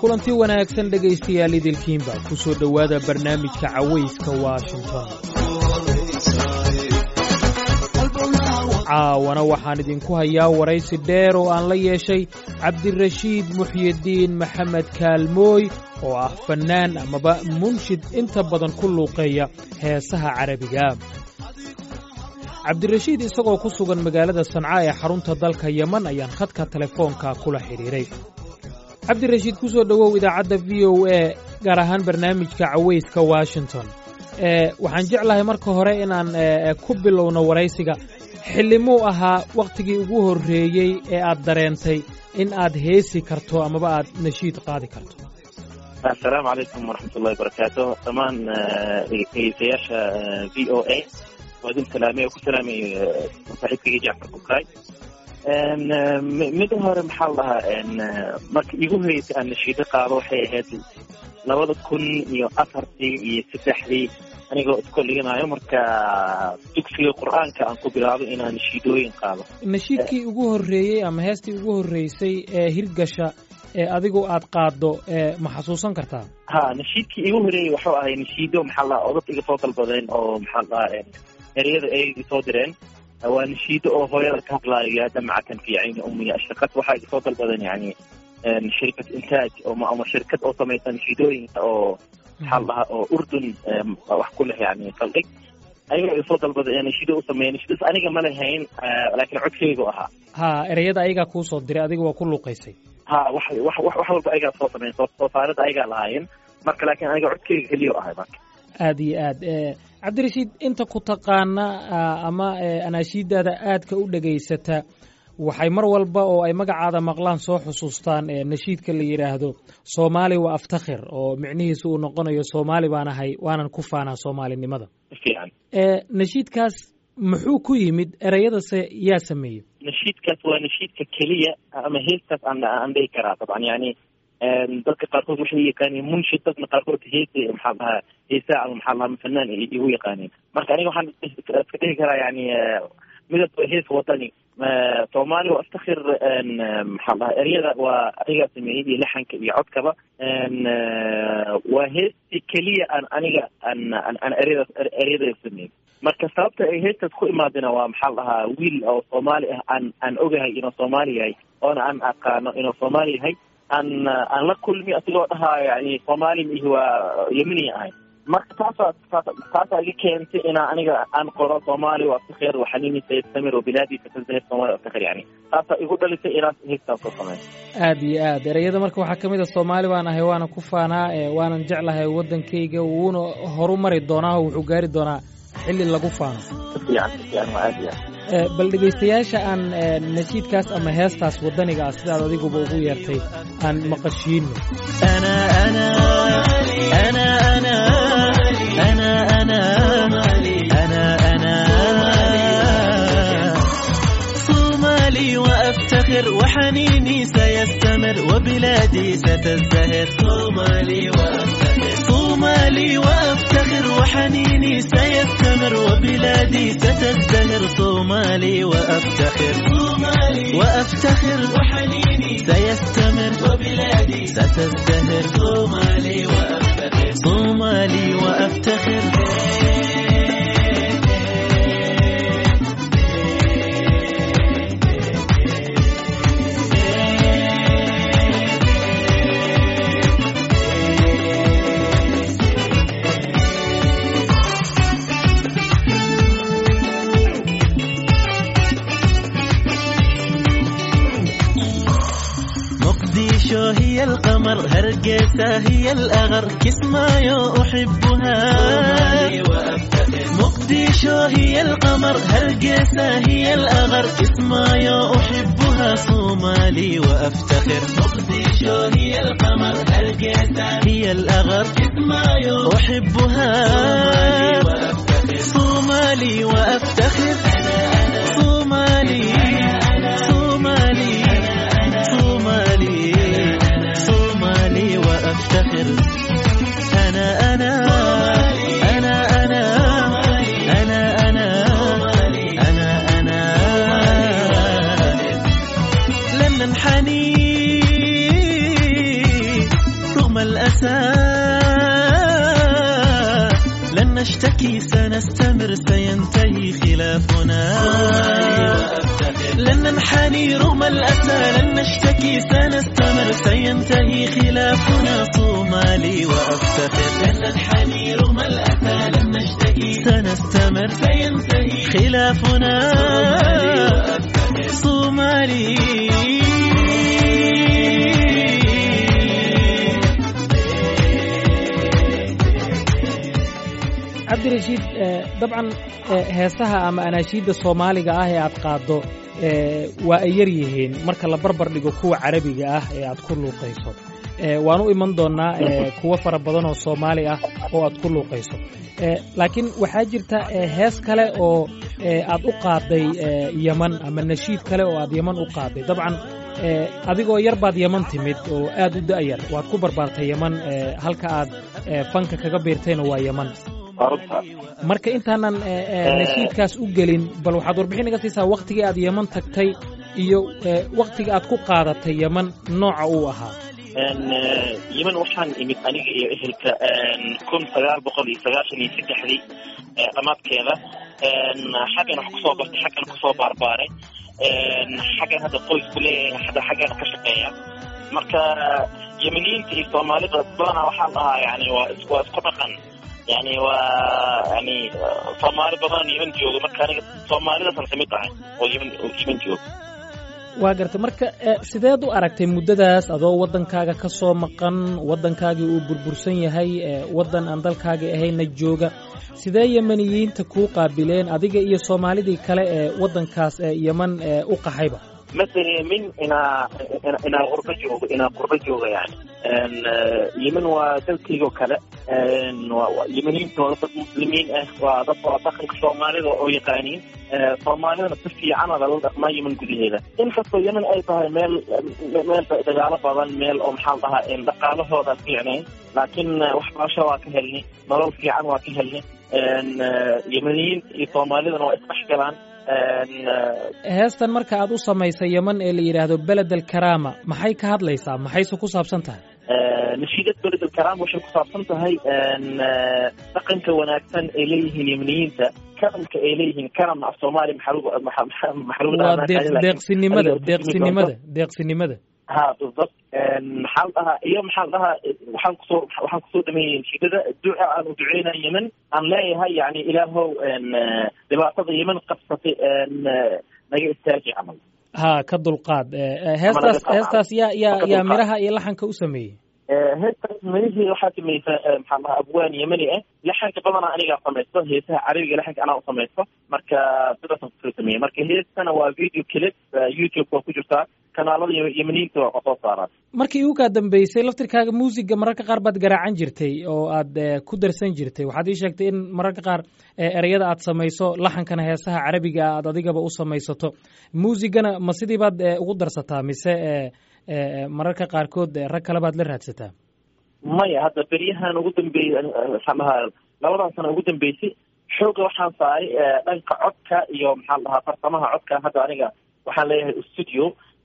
kulanti wanaagsan dhegaystayaal idilkiinba ku soo dhowaada barnaamijka cawayska washington caawana waxaan idinku hayaa waraysi dheer oo aan la yeeshay cabdirashiid muxyidiin maxamed kaalmooy oo ah fannaan amaba munshid inta badan ku luuqeeya heesaha carabiga cabdirashiid isagoo ku sugan magaalada sanca ee xarunta dalka yeman ayaan khadka telefoonka kula xidhiidhay cabdirashiid ku soo dhowow idaacadda v o a gaar ahaan barnaamijka cawayska washington waxaan jeclahay marka hore inaan ku bilowno waraysiga xillimuu ahaa wakhtigii ugu horreeyey ee aad dareentay in aad heesi karto amaba aad nashiid qaadi karto assalaamu calaykum waraxmatullahi wabarakaatu dhammaan dhegeystayaasha v o a waa idin salaamay oo ku salaamay saaxiibkayga jacfar bukaay mida hore maxaa la dhahaa marka igu horeysay aan nashiido qaado waxay ahayd labada kun iyo afartii iyo saddexdii anigoo iskoliganayo marka dugsiga qur-aanka aan ku bilaabo inaan nashiidooyin qaado nashiidkii ugu horreeyey ama heestii ugu horreysay ee hirgasha ee adigu aad qaaddo ma xasuusan kartaa ha nashiidkii igu horeeyey waxuu ahay nashiido maxaa la dhaha odad iga soo dalbadeen oo maxaa la dhahaa ereyada ay soo direen waa nashiido oo hooyada ka hadlaayo yaa damcatan fi cayni ummiya ashaqad waxaa iga soo dalbadeen yani shirkad intaaj ama shirkad oo samaysa nashiidooyinka oo maxaa la dhahaa oo urdun wax ku leh yani saldhig ayaga iga soo dalbada nashiido u sameeya nashiidas aniga ma lahayn laakiin codkeygu ahaa ha ereyada ayagaa kuu soo diray adiga waa ku luuqaysay ha wax wax wax walba ayagaa soo sameyn soo saarada ayagaa lahaayeen marka laakiin aniga codkeyga keliya ahay marka aad iyo aad cabdirashiid inta ku taqaana ama anaashiidaada aadka u dhegaysata waxay mar walba oo ay magacaada maqlaan soo xusuustaan nashiidka la yidhaahdo soomaali waa aftakhir oo micnihiisu uu noqonayo soomaali baan ahay waanan ku faanaa soomaalinimada nashiidkaas muxuu ku yimid ereyadase yaa sameeyey nashiidkaas waa nashiidka keliya ama heestaas aan aan dhihi karaa dabcan yani dadka qaarkood waxay yaqaaniin munshid dadna qaarkood heesa maxaa dhahaa heesaa ama maxaa dhahaa fanaan igu yaqaaniin marka aniga waxaan iska dhihi karaa yani midab hees wadani soomaali waa aftakhir maxaa dhahaa eryada waa anigaa sameeyey iyo laxanka iyo codkaba waa heestii keliya aan aniga aan aan eryadaas eryada sameeyey marka sababta ay heestaas ku imaadina waa maxaa dhahaa wiil oo soomaali ah aan aan ogahay inuu soomaali yahay oona aan aqaano inuu soomaali yahay aan aan la kulmi asigoo dhahaa yani soomaali mihi waa yemini ahay marka taasaa taasaa iga keentay inaa aniga aan qoro soomaali waa aftakhir waxanini sayastamir oo bilaadiisa tazahir soomaali aftakhir yani taasaa igu dhalisay inaan heestaas soo sameyn aad iyo aad ereyada marka waxaa kamid a soomaali baan ahay waana ku faanaa waanan jeclahay waddankayga wuuna horu mari doonaa oo wuxuu gaari doonaa xilli lagu faano bal dhegaystayaasha aan nashiidkaas ama heestaas waddaniga ah sidaad adiguba ugu yeertay aan maqashiino وحنيني سيستمر وبلادي ستزدهر صومالي وأفتخر صومالي وأفتخر وحنيني سيستمر وبلادي ستزدهر صومالي وأفتخر صومالي وأفتخر وحنيني سيستمر وبلادي ستزدهر صومالي وأفتخر صومالي وأفتخر هي القمر هرقيسة هي الأغر كسمايو أحبها مقديشو هي القمر هرقيسة هي الأغر كسمايو أحبها صومالي وأفتخر مقديشو هي القمر هرقيسة هي الأغر كسمايو أحبها صومالي وأفتخر صومالي صومالي صومالي صومالي وأفتخر أنا أنا أنا أنا أنا أنا أنا أنا لن ننحني نشتكي سنستمر سينتهي خلافنا لن ننحني رغم الأسى لن نشتكي سنستمر سينتهي خلافنا صومالي وأفتخر لن ننحني رغم الأسى لن نشتكي سنستمر سينتهي خلافنا صومالي cabdirashiid dabcan heesaha ama anaashiidda soomaaliga ah ee aad qaaddo waa ay yar yihiin marka la barbar dhigo kuwa carabiga ah ee aad ku luuqayso waan u iman doonnaa kuwo fara badan oo soomaali ah oo aad ku luuqayso laakiin waxaa jirta hees kale oo aad u qaadday yeman ama nashiid kale oo aad yeman u qaadday dabcan adigoo yar baad yeman timid oo aad u da'yar waad ku barbaartay yeman halka aad fanka kaga biirtayna waa yeman marka intaanan nashiidkaas u gelin bal waxaad warbixin iga siisaa wakhtigii aad yeman tagtay iyo wakhtiga aad ku qaadatay yeman nooca uu ahaa yeman waxaan imid aniga iyo ehelka kun sagaal boqol iyo sagaashan iyo saddexdii dhammaadkeeda xaggan wax kusoo bartay xaggan kusoo baarbaaray xaggan hadda qoysku leeyahay hadda xaggan ka shaqeeya marka yemeniyiinta iyo soomaalida badanaa waxaan dhahaa yani waa waa isku dhaqan yani waa yani soomaali badan yeman jooga marka aniga soomaalidaasaan kamid tahay oo yeman yeman jooga waa gartay marka sideed u aragtay muddadaas adoo waddankaaga ka soo maqan waddankaagii uu burbursan yahay waddan aan dalkaagii ahayna jooga sidee yemeniyiinta kuu qaabileen adiga iyo soomaalidii kale ee waddankaas yeman u qaxayba ma dareemin inaa inaa qurbo joogo inaa qurbo jooga yani yemen waa dalkaygoo kale yemeniyiinta waa dad muslimiin ah waa dad waa dhaqanka soomaalida oo yaqaaniin soomaalidana si fiican ada la dhaqmaa yemen gudaheeda inkastoo yemen ay tahay meel meel dagaalo badan meel oo maxaan dhahaa dhaqaalahooda fiicnayn laakiin waxbarasho waa ka helnay nolol fiican waa ka helnay yemeniyiinta iyo soomaalidana waa isdhexgalaan heestan marka aad u samaysay yeman ee la yidhaahdo beled alkaraama maxay ka hadlaysaa maxayse ku saabsan tahay nashiidad beled alkaraama waxay ku saabsan tahay dhaqanka wanaagsan ay leeyihiin yemeniyiinta karamka ay leeyihiin karam af soomaali waa deeqsinimada deeqsinimada deeqsinimada ha بالضبط maxaa la dhahaa iyo maxaa la dhahaa waxaan kusoo waxaan kusoo dhameeyey shidada duca aan u duceynaa yemen aan leeyahay yani ilaahow dhibaatada yemen qabsatay naga istaaji camal ha ka dulqaad heestaas heestaas yaa yaa yaa miraha iyo laxanka u sameeyey heestaas mirihii waxaa samaysa maxaa dhahaa abwaan yemeni ah laxanka badanaa anigaa samaysto heesaha carabiga laxanka anaa u samaysto marka sidaasaan kusoo sameeyey marka heestana waa video clip youtube waa ku jirtaa kanaalada yemeniyiinta waa kasoo saaraan markii ugu kaa dambeysay laftirkaaga muusiga mararka qaar baad garaacan jirtay oo aad ku darsan jirtay waxaad ii sheegtay in mararka qaar ereyada aad samayso laxankana heesaha carabiga aad adigaba u samaysato muusigana ma sidii baad ugu darsataa mise mararka qaarkood rag kale baad la raadsataa maya hadda beryahan ugu dambeeyey maxaan dhahaa labadan sano ugu dambeysay xooga waxaan saaray dhanka codka iyo maxaan dhahaa farsamaha codka hadda aniga waxaan leeyahay studio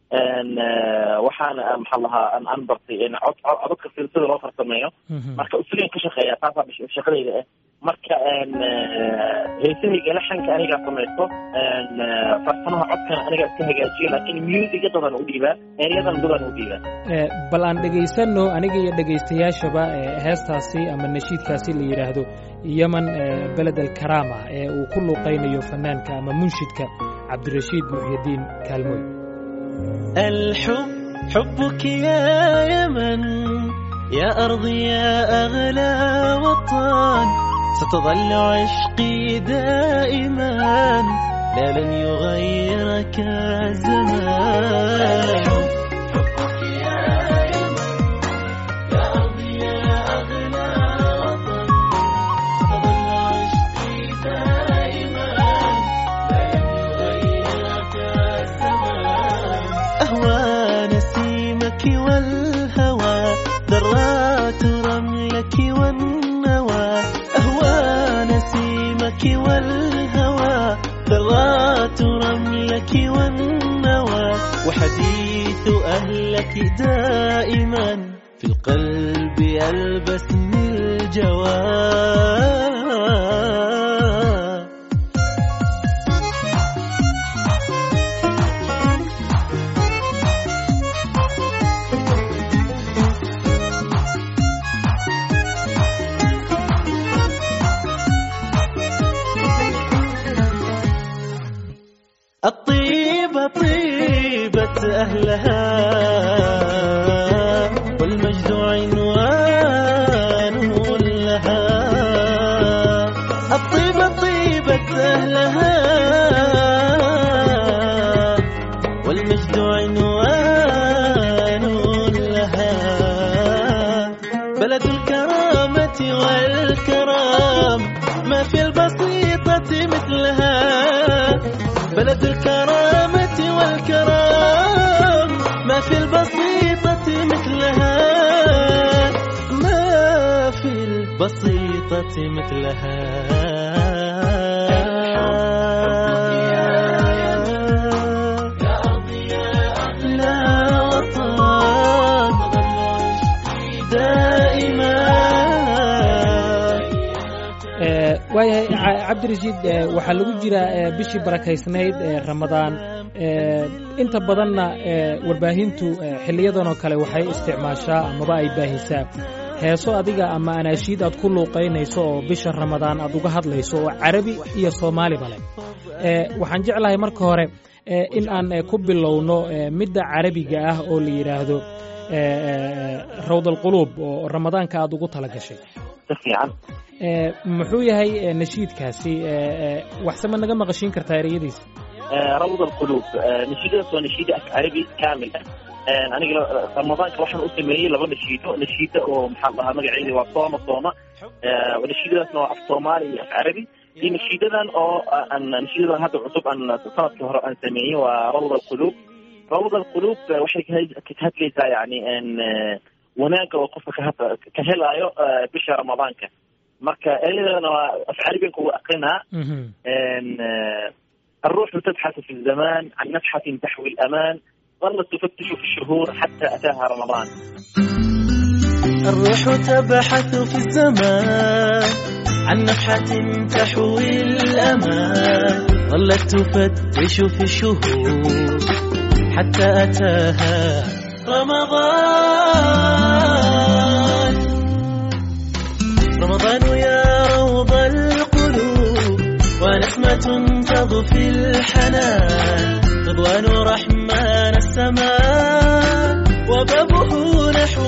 waxaan maxaa lahaa aan bartay cod codadka sida loo farsameeyo marka studio ka shaqeeya taasaa shaqadayda ah marka heesahayga laxanka anigaa samaysto farsamaha codkana anigaa iska hagaajiyo laakiin musiga dadan u dhiibaa eryadan dadan u dhiibaa bal aan dhegaysano aniga iyo dhegaystayaashaba heestaasi ama nashiidkaasi la yidhaahdo yeman beled alkaraama ee uu ku luuqaynayo fanaanka ama munshidka cabdirashiid muxyidiin kaalmoy الحب حبك يا يمن يا أرضي يا أغلى وطن ستظل عشقي دائما لا لن يغيرك الزمان حبك يا يمن يا أرضي يا أغلى وطن ستظل عشقي دائما لا لن يغيرك الزمان أهوى نسيمك والهوى ذرات رملك والنوى أهوى نسيمك والهوى ذرات رملك والنوى وحديث أهلك دائما في القلب ألبس من الجواب الطيبة طيبة أهلها والمجد عنوان لها الطيبة طيبة أهلها والمجد عنوان لها بلد الكرامة والكرام ما في البسيطة مثلها بلد الكرامة والكرام ما في البسيطة مثلها ما في البسيطة مثلها لا وطن دائما Eh, waayahay Ca- cabdirashiid eh, waxaa lagu jiraa eh, bishii barakaysnayd ee ramadaan Eh, inta badanna eh, warbaahintu eh, xiliyadan oo kale waxay isticmaashaa amaba ay baahisaa heeso adiga ama anaashiid aad ku luuqaynayso oo bisha ramadaan aad uga hadlayso oo carabi iyo soomaaliba leh Eh, waxaan jeclahay marka hore eh, in aan eh, ku bilowno eh, midda carabiga ah oo la yidhaahdo eh, eh, rawdalquluub oo ramadaanka aad ugu tala gashay si fiican Eh, muxuu yahay eh, nashiidkaasi eh, eh, waxsema naga maqashiin kartaa ereyadiisa آه، روض القلوب آه، نشيدة ونشيدة عربي كامل آه، aniga ramadaanka waxaan u sameeyey laba nashiido nashiida oo maxaa lahaa magaceedi waa sooma sooma آه، nashiidadaasna waa af soomaali iyo af carabi iyo nashiidadan oo ah, aan nashiidadan hadda cusub aan sanadkii hore aan sameeyey waa rawd alquluub rawd alquluub ah, waxay ka- ka hadlaysaa yani n wanaagga oo qofka ka had- ka helaayo ah, bisha ramadaanka marka ereyadana waa af carabigan kugu aqrinaa Mhm. إن آه، الروح تبحث في الزمان عن نفحة تحوي الأمان ظلت تفتش في الشهور حتى أتاها رمضان الروح تبحث في الزمان عن نفحة تحوي الأمان ظلت تفتش في الشهور حتى أتاها رمضان رمضان يا روض القلوب ونسمة تضفي الحنان رضوان رحمن السماء وبابه نحو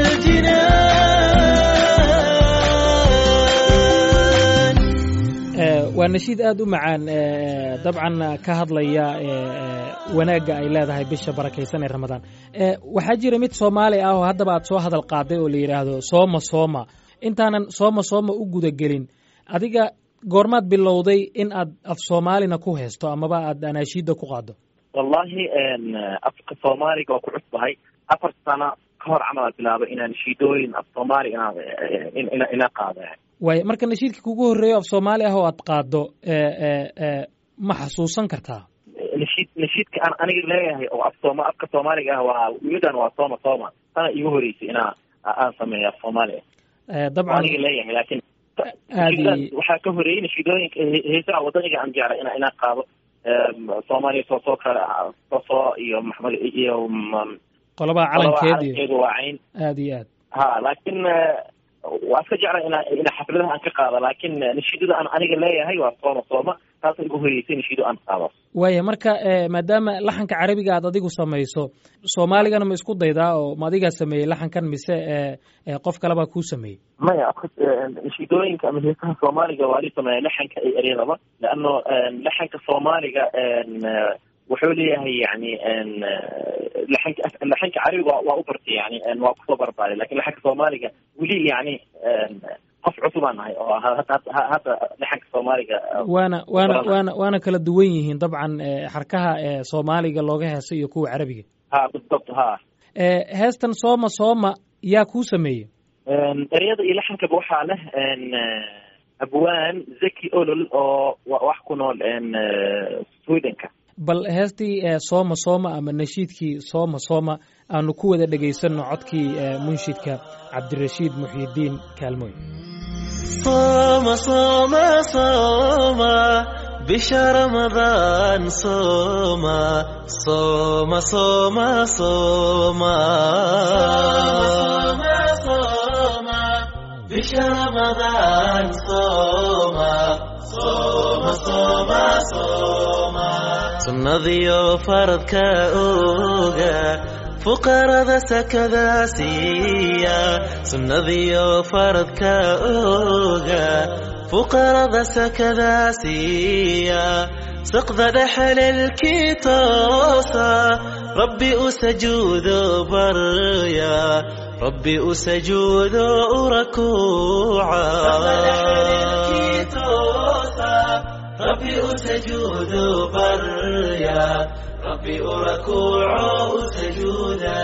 الجنان Eh, waa nashiid aad u macaan eh, dabcan ka hadlaya eh, eh, wanaagga ay leedahay bisha barakaysan ee ramadaan Eh, waxaa jira mid soomaali ah oo haddaba aad soo hadal qaaday oo la yidhaahdo sooma sooma intaanan sooma sooma u gudagelin adiga goormaad bilowday in aad af soomaalina ku haysto amaba aad anaashiidda ku qaaddo والله إن أفق الصومالي قوة كعصبهاي أفر سنة كهر عمل بلابة إن نشيدوين الصومالي إن إن إن إن قاضي waayo marka nashiidka kugu horreeyo af soomaali ah oo aad qaaddo eh, eh, eh, ma xasuusan kartaa نشيد نشيد كأن أنا قلت ليه أو الصوم أفق الصومالي قهوة ويدن وصوم صوم أنا يهوري أنا أنا سمي الصومالي Eh, أنا dabcan قلت ليه لكن aadi waxaa ka horeeyey nashiidooyinka heesaha wadaniga aan jeclay ina inaan qaado soomaaliya soo soo kale soso iyo maxmed iyo m- qolabaha qolaba calankeed iyo calankeedu waa cayn aad iyo aad ha laakiin waa iska jeclay ina ina xafladaha aan ka qaado laakiin nashiidada aan aniga leeyahay waa sooma sooma taasa igu horeysay nashiido aan qaado waaya marka eh, maadaama laxanka carabiga aad adigu samayso soomaaligana ma isku daydaa oo ma adigaa sameeyey laxankan mise eh, eh, qof kalebaa kuu sameeyey maya nashiidooyinka ama heesaha soomaaliga waa li sameeya laxanka iyo eryadaba leano laxanka soomaaliga wuxuu leeyahay yani laxanka laxanka carabiga waa- waa u bartay yani waa kusoo barbaaray lakin laxanka soomaaliga weli yani qof cusubaan nahay oo hadda hadda- hadda laxanka soomaaliga waana waana Baranay. waana waana kala duwan yihiin dabcan eh, xarkaha eh, soomaaliga looga heeso iyo kuwa carabiga ha بالضبط ha Eh, heestan sooma sooma yaa kuu sameeyey eryada iyo laxankaba waxaa leh abwaan zaki olol oo wa- wax ku nool swedenka bal heestii eh, sooma sooma ama nashiidkii sooma sooma aanu ku wada dhegaysanno codkii eh, munshidka cabdirashiid muxyidiin kaalmooy صوم صوم صوم بشهر رمضان صوم صوم صوم صوم صوم بشهر رمضان صوم sunnadiyo faradka oga fuqarada sakada siiya sunnadiyo faradka oga fuqarada sakada siiya saqda dhexalelkii toosa rabbi u sajuudo barya rabbi u sajuudo u rakuuca rabbi u sajuudo barya rabbi u rakuuco u sajuuda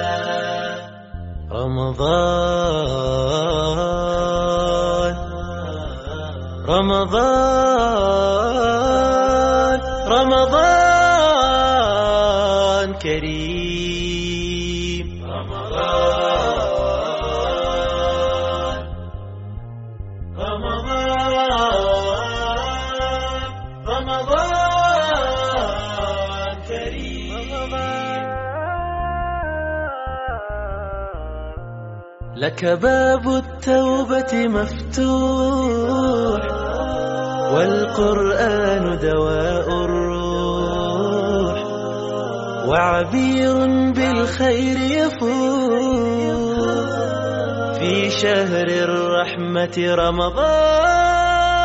رمضان رمضان رمضان كريم رمضان رمضان رمضان كريم لك باب التوبة مفتوح والقرآن دواء الروح وعبير بالخير يفوح في شهر الرحمة رمضان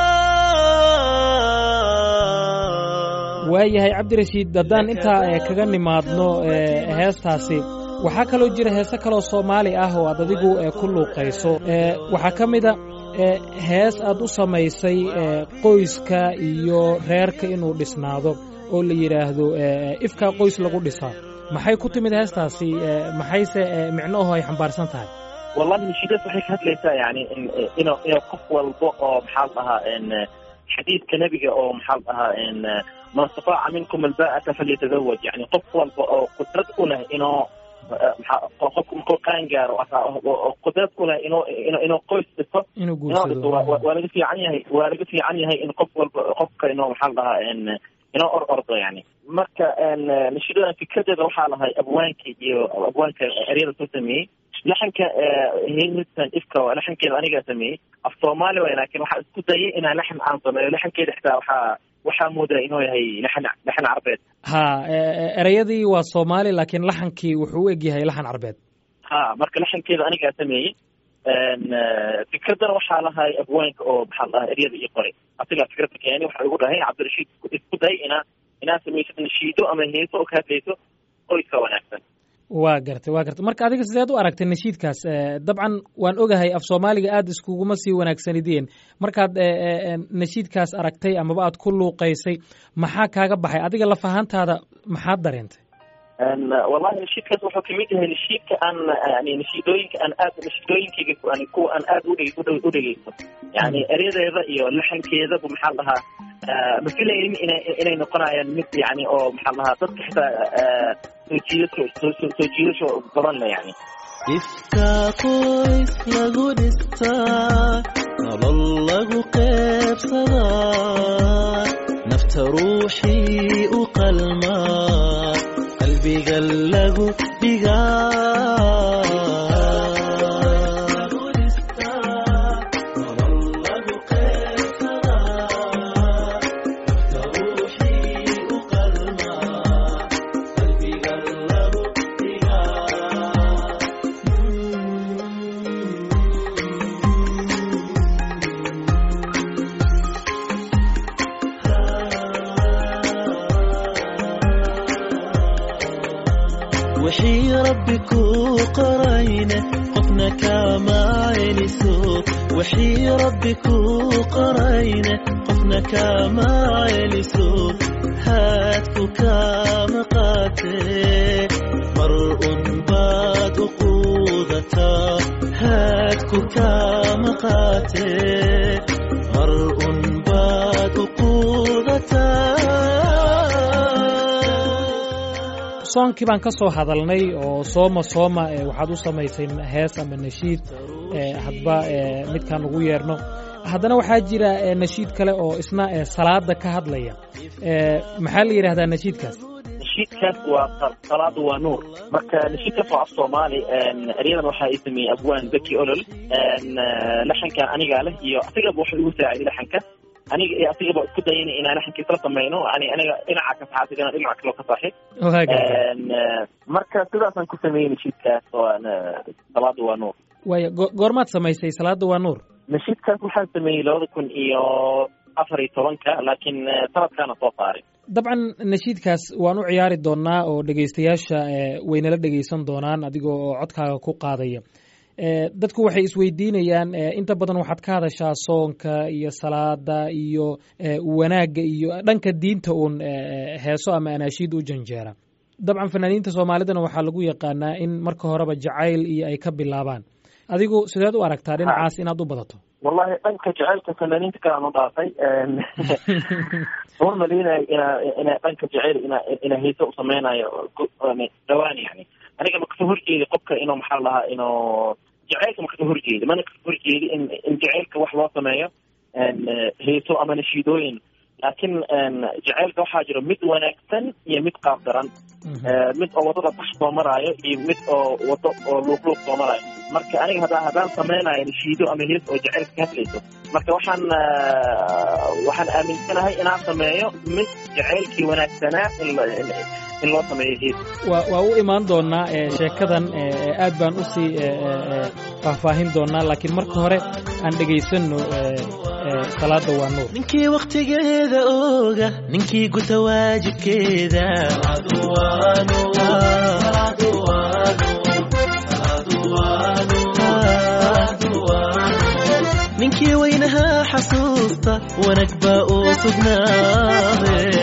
waayahay cabdirashiid haddaan intaa eh, kaga nimaadno eh, heestaasi waxaa kaloo jira heese kaloo soomaali ah oo aad adigu eh, ku luuqayso Eh, waxaa ka mida eh, hees aad u samaysay eh, qoyska iyo reerka inuu dhisnaado oo la yidhaahdo eh, ifkaa qoys lagu dhisaa maxay ku timid heestaasi eh, maxayse eh, micnoho ay xambaarsan tahay wallahi nashiidaas waxay ka hadlaysaa yani in- inuu inuu qof walba oo maxaa la dhahaa in xadiidka nebiga oo maxaa la dhahaa in man istataaca minkum alba'ata falyatazawaj yani qof walba oo qudrad u leh inuu maxaa qofku markuu qaan gaaro oo qudrad u leh inuu inuu inuu qoys dhiso inuu inuu dhiso waa guursado waa laga fiican yahay waa laga fiican yahay in qof walba qofka inuu maxaa la dhahaa in inuu or ordo yani marka n nashiidadan fikradeeda waxaa lahay abwaanka iyo abwaanka eryada soo sameeyey laxanka hilmisan ifka waa laxankeeda anigaa sameeyey af soomaali way laakiin waxaa isku dayay inaan laxan aan sameeyo laxankeeda xitaa waxaa waxaa moodaa inuu yahay laxan laxan carbeed ha eh, eh, ereyadii waa soomaali laakiin laxankii wuxuu u egyahay laxan carbeed ha marka laxankeeda anigaa sameeyey n fikradana waxaa lahay abwaanka oo maxaa la dhahaa eryada ii qoray asigaa fikradda keeni waxa igu dhahay cabdirashiid isku day inaa inaa samaysid nashiido ama heeso oo ka hadlayso qoyska wanaagsan waa gartay waa gartay marka adiga sideed u aragtay nashiidkaas Eh, dabcan waan ogahay af soomaaliga aad iskuguma sii wanaagsanideen markaad eh, eh, eh, nashiidkaas aragtay amaba aad ku luuqaysay maxaa kaaga baxay adiga laf ahaantaada maxaad dareentay n wallahi nashiidkaas wuxuu kamid yahay nashiidka aan yani nashiidooyinka aan aad nashiidooyinkayga yani kuwa aan aad udhe udhe- u dhegeysto yani eryadeeda iyo laxankeedaba maxaa la dhahaa ma filaynin inay inay noqonayaan mid yani oo maxaa la dhahaa dadka xitaa ah, soo jiidasho soo soo soo jiidasho badan le yani ifkaa qoys lagu dhistaa nolol lagu qeybsadaa nafta ruuxii u qalmaa qalbiga lagu wixii rabbi kuu qorayne qofna kama celiso wixii rabbi kuu qorayne qofna kama celiso haadku kama qaatee mar un baad u quudataa haadku kama qaatee mar un baad u quudataa soonkii baan ka soo hadalnay oo sooma sooma eh, waxaad u samaysay hees ama nashiid eh, hadba eh, midkaan ugu yeerno haddana waxaa jira eh, nashiid kale oo isna eh, salaada ka hadlaya Eh, maxaa la yidhahdaa nashiidkaas nashiidkaas waa sa- salaadu waa nuur marka nashiidkaas waa af soomaali n eryadan waxaa ii sameeyey abwaan beki olol n laxankan anigaa leh iyo asigaba wuxuu igu saaciday laxanka aniga iyo asigaba isku dayayna inaan laxankiisla samayno yani aniga dhinaca ka saxa asigana dhinaca kaloo ka saxi waa gartay marka sidaasaan ku sameeyey nashiidkaas oo salaada waa nuur waaya go- goormaad samaysay salaada waa nuur nashiidkaas waxaan sameeyey labada kun iyo afar iyo tobanka laakiin sanadkaana soo saaray dabcan nashiidkaas waan u ciyaari doonaa oo dhegaystayaasha waynala dhegaysan doonaan adigoo oo codkaaga ku qaadaya dadku waxay isweydiinayaan inta badan waxaad ka hadashaa soonka iyo salaada iyo wanaagga iyo dhanka diinta uun heeso ama anaashiid u janjeera dabcan fanaaniinta soomaalidana waxaa lagu yaqaanaa in marka horeba jacayl iyo ay ka bilaabaan adigu sideed u aragtaa dhinacaas inaad u badato wallahi dhanka jaceylka fanaaniinta kalaan u dhaafay uma maleynayo ina ina dhanka jaceyl ina ina heese u sameynayo dhawaan yani aniga ma kasoo horjeedi qofka inuu maxaa lahaa inuu jaceylka ma kasoo horjeedi mana kasoo horjeedi in in jaceylka wax loo sameeyo heeso ama nashiidooyin laakiin jaceylka waxaa jiro mid wanaagsan iyo mid qaab daran mid oo wadada bax soo maraayo iyo mid oo wado oo luuqluuq soo maraayo marka aniga haddaa haddaan sameynayo nashiido ama hees oo jaceylka ka hadlayso marka waxaan waxaan aaminsanahay inaan sameeyo mid jaceylkii wanaagsanaa in loo sameeyo hees wa waa u imaan doonaa sheekadan aad baan usii faahfaahin doonaa laakiin marka hore aan dhegaysanno salaada waa nuur ninkii wakhtigeeda ooga ninkii guta waajibkeeda ninkii weynahaa xasuusta wanag baa uu sugnaade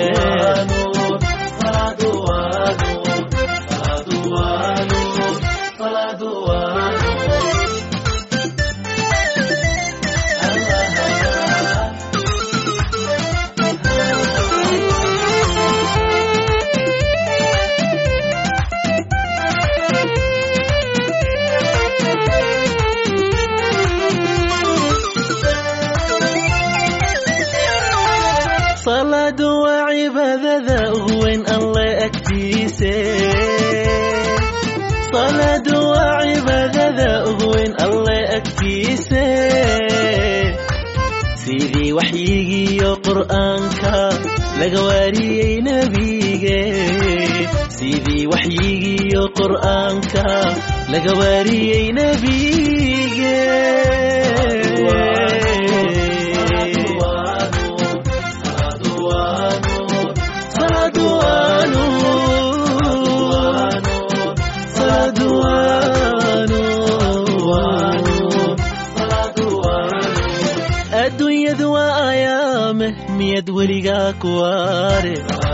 salaadu waa cibaadada ugu weyn alle agtiise salaadu waa cibaadada ugu weyn alle agtiise sidii waxyigiiyo qur'aanka laga waariyey nebige sidii waxyigiiyo qur'aanka laga waariyey nebige adduunyadu waa ayaame miyad weligaa kuwaare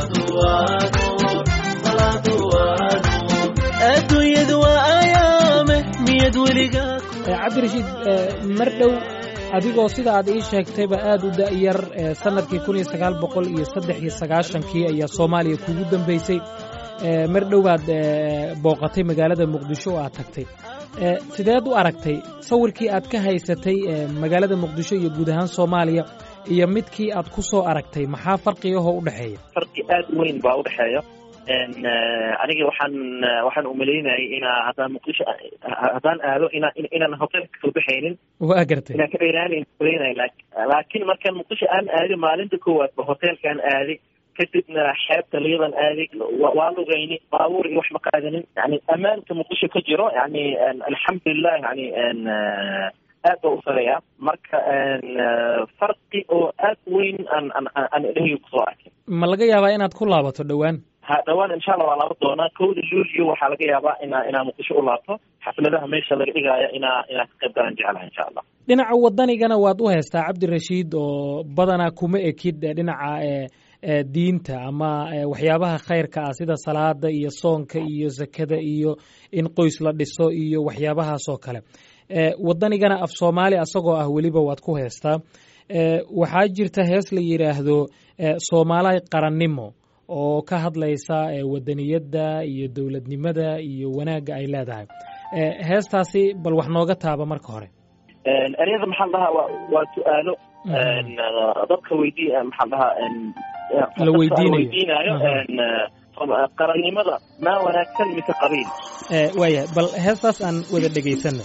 adduunyadu waa ayaame miyad weligaa cabdirashiid mar dhow adigoo sida aad ii sheegtayba aad u da'yar sanadkii kun iyo sagaal boqol iyo saddex iyo sagaashankii ayaa soomaaliya kugu dambeysay mar dhow baad booqatay magaalada muqdisho oo aad tagtay sideed u aragtay sawirkii aad ka haysatay magaalada muqdisho iyo guud ahaan soomaaliya iyo midkii aad ku soo aragtay maxaa farqigahoo u dhexeeya farqi aad weyn baa u dhexeeya aniga waxaan waxaan umalaynayay inaa haddaan muqdisho haddaan aado ina inaan hotelka kasoo baxaynin waa gartay inaan ka dheeraanayn malaynay laakiin markaan muqdisho aan aadi maalinta koowaad ba hotelkaan aaday kadibna xeebta liidan aaday waa lugayni baabuur iyo wax ma qaadanin yani ammaanka muqdisho ka jiro yani alxamdulilah yani aad ba u sareeya marka farqi oo aad weyn aan aan dhehyo kusoo arkay ma laga yaabaa inaad ku laabato dhowaan ha dhawaan insha allah waa laaba doonaa kowda luulyo waxaa laga yaabaa inaa inaa muqdisho u laabto xafladaha meesha laga dhigaayo inaa inaa ka qayb galaan jeclaha insha allah dhinaca wadanigana waad u haystaa cabdirashiid oo badanaa kuma ekid dhinaca diinta ama waxyaabaha khayrka ah sida salaada iyo soonka iyo zakada iyo in qoys la dhiso iyo waxyaabahaas oo kale wadanigana af soomaali asagoo ah weliba waad ku heystaa waxaa jirta hees la yidhaahdo soomaali qarannimo oo ka hadlaysa wadaniyadda iyo dowladnimada iyo wanaagga ay leedahay heestaasi bal wax nooga taaba marka hore ereyada maxaa dhahaa waa waa su-aalo dadka weydii maxaa dhahaa la weydiinayo weydiinayo qarannimada maa wanaagsan mise qabiil waaya bal heestaas aan wada dhegaysano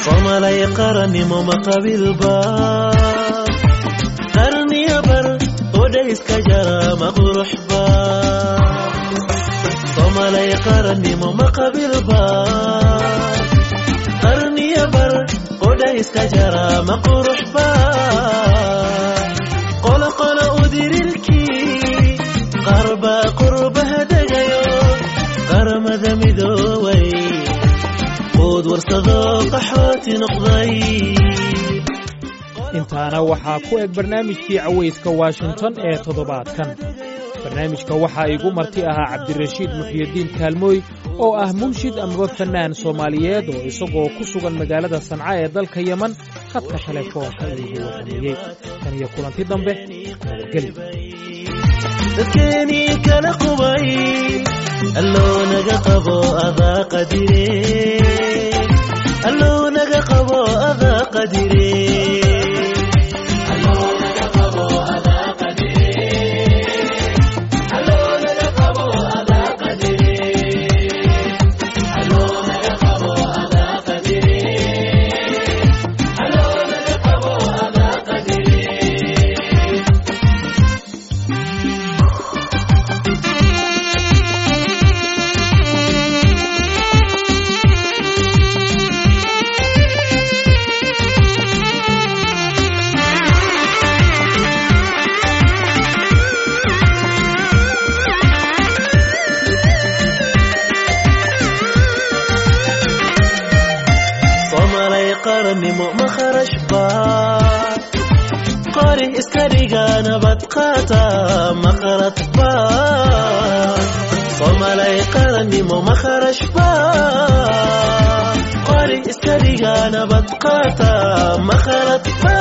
somalay qarannimo ma qabilba qarniya bar odhayska jara ma quruxba somalay qarannimo ma qabilba qarniya bar odhayska jara ma quruxba qoloqolo udirirkii qarba qurbaha degayo qaramada midooway quud warsado qaxooti noqday intaana waxaa ku eg barnaamijkii cawayska washington ee toddobaadkan barnaamijka waxaa igu marti ahaa cabdirashiid muxyidiin kaalmooy oo ah munshid amaba fannaan soomaaliyeed oo isagoo ku sugan magaalada sanca ee dalka yeman khadka telefoonka iigu warrameeyey tan iyo kulanti dambe nabadgeli dadkeenii kala qubay alloo naga qabo adaa qadire alloo naga qabo adaa qadire somalay qarannimo ma kharashba qori iska dhiga nabad qaata ma khaladba somalay qarannimo ma kharashba qori iska dhiga nabad qaata ma khaladba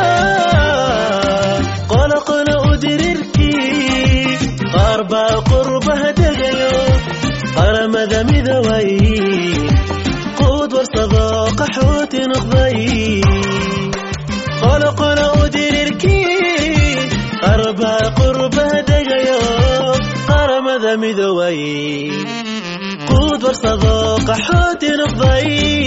qoloqolo udirirkii qaar baa qurbaha degayo qaramada midoway quud warsado qaxooti noqday qoloqolo udirirkii qarba qurbaha degayo qaramada midoway quud warsado qaxooti noqday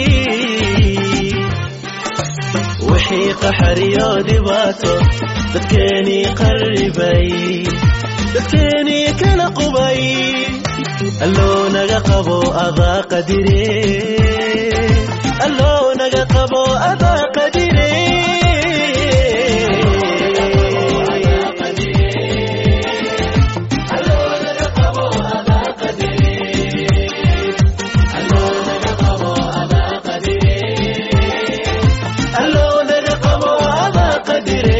wixii qaxariyo dhibaato dadkeenii qarribay dadkeenii kala qubay alloo naga qabo adaa qadire alloo naga qabo adaa qadire alloo naga qabo adaa qadire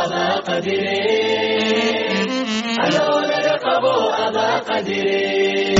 Alona da qabo ada qadire